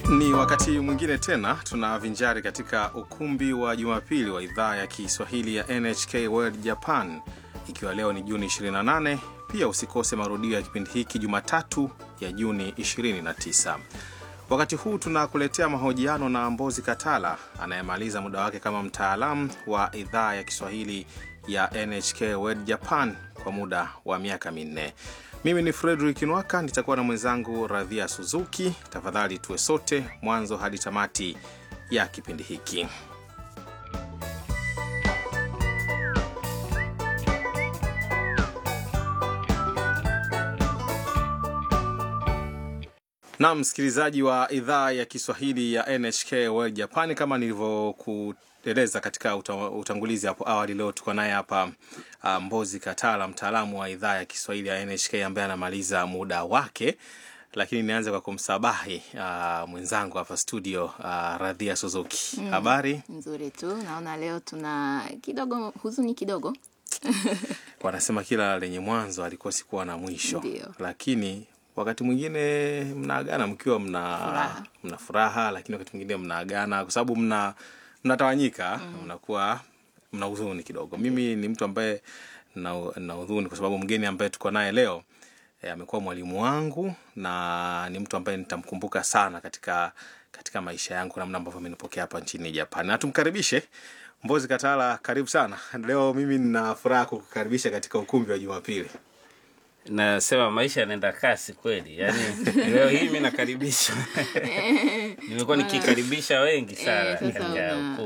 Ni wakati mwingine tena tunavinjari katika ukumbi wa Jumapili wa idhaa ya Kiswahili ya NHK World Japan, ikiwa leo ni Juni 28. Pia usikose marudio ya kipindi hiki Jumatatu ya Juni 29. Wakati huu tunakuletea mahojiano na Mbozi Katala anayemaliza muda wake kama mtaalamu wa idhaa ya Kiswahili ya NHK World Japan kwa muda wa miaka minne. Mimi ni Frederick Nwaka, nitakuwa na mwenzangu Radhia Suzuki. Tafadhali tuwe sote mwanzo hadi tamati ya kipindi hiki. Na msikilizaji wa idhaa ya Kiswahili ya NHK World Japan, kama nilivyokueleza katika uta- utangulizi hapo awali, leo tuko naye hapa uh, Mbozi Katala, mtaalamu wa idhaa ya Kiswahili ya NHK ambaye anamaliza muda wake, lakini nianze kwa kumsabahi uh, mwenzangu hapa studio uh, Radhia Suzuki. Habari? Nzuri tu, naona leo tuna kidogo huzuni kidogo. Wanasema kila lenye mwanzo alikosi kuwa na mwisho, Ndio. lakini wakati mwingine mnaagana mkiwa mna Furaha. mna furaha, lakini wakati mwingine mnaagana kwa sababu mna mnatawanyika, mnakuwa mna huzuni kidogo. Mimi ni mtu ambaye na, na huzuni kwa sababu mgeni ambaye tuko naye leo eh, amekuwa mwalimu wangu na ni mtu ambaye nitamkumbuka sana katika katika maisha yangu, namna ambavyo amenipokea hapa nchini Japan. Na tumkaribishe Mbozi Katala, karibu sana. Leo mimi nina furaha kukukaribisha katika ukumbi wa Jumapili. nasema maisha yanaenda kasi kweli yani leo hii mi nakaribisha nimekuwa nikikaribisha wengi sana Eh, sasa katika una-